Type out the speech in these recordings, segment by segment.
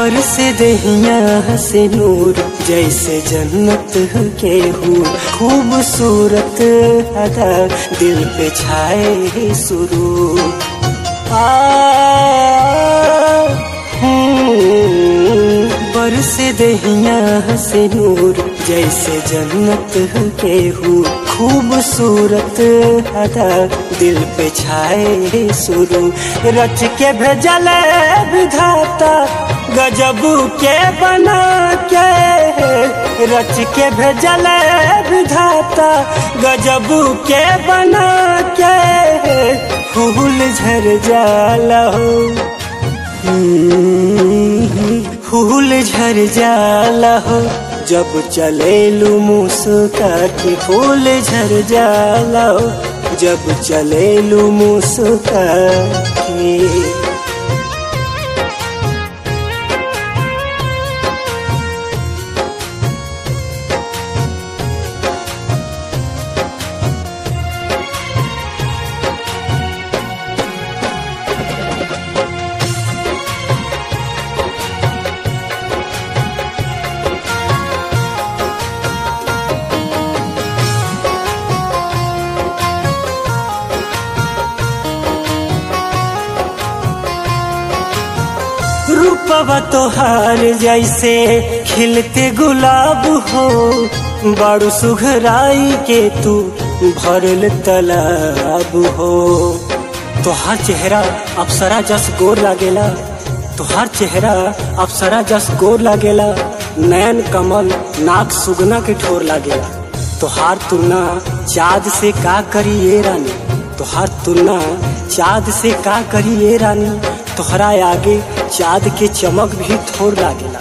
बरस दहिया से नूर जैसे जन्नत के हूँ खूबसूरत अदा दिल पे छाए सुरूर आ हम्म, बरस दहिया से नूर जैसे जन्नत के हूँ खूबसूरत अदा दिल पे छाए सुरू रच के भेजल विधाता गजब के बना के रच के भेजल विधाता गजब के बना के फूल झर जाला हो हम्म, फूल झर जाला हो जब चलेलू मुस्का के फूल झर जाला हो जब चलेलू मुस्का के रूपवा तोहार जैसे खिलते गुलाब हो बारू सुघराई के तू भरल तालाब हो तोहार चेहरा अप्सरा जस गोर लागेला तोहार चेहरा अप्सरा जस गोर लागेला नयन कमल नाक सुगना के ठोर लागेला तोहार तुलना चाँद से का करी ये रानी तोहार तुलना चाँद से का करी ये रानी तोहरा आगे चाँद के चमक भी थोड़ लागेला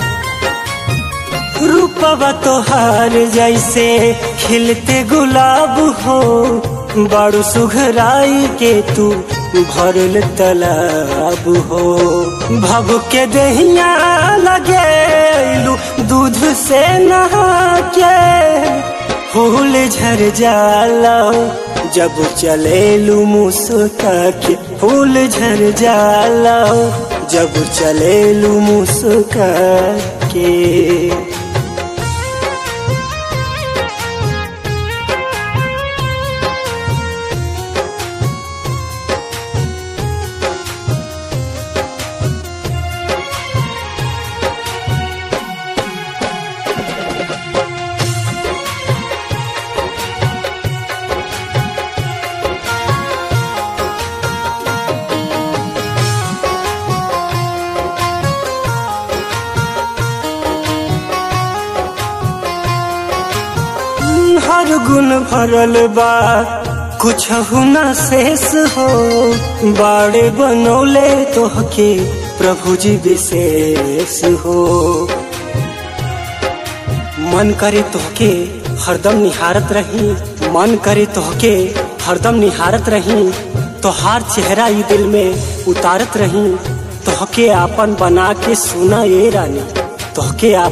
रूपवा तोहार जैसे खिलते गुलाब हो बड़ू सुघराई के तू भरल तालाब हो भव के दहिया लगे दूध से नहा के फूल झर जाला जब चलेलू मुस्का के फूल झर जाला जब चलेलू मुस्का के हर गुण भरल बा कुछ न शेष हो बाड़े बनौले तोहके प्रभु जी विशेष हो मन करे तोहके हरदम निहारत रही मन करे तोहके हरदम निहारत रही तोहार चेहरा ई दिल में उतारत रही तोहके आपन बना के सुना ये रानी तोहके आप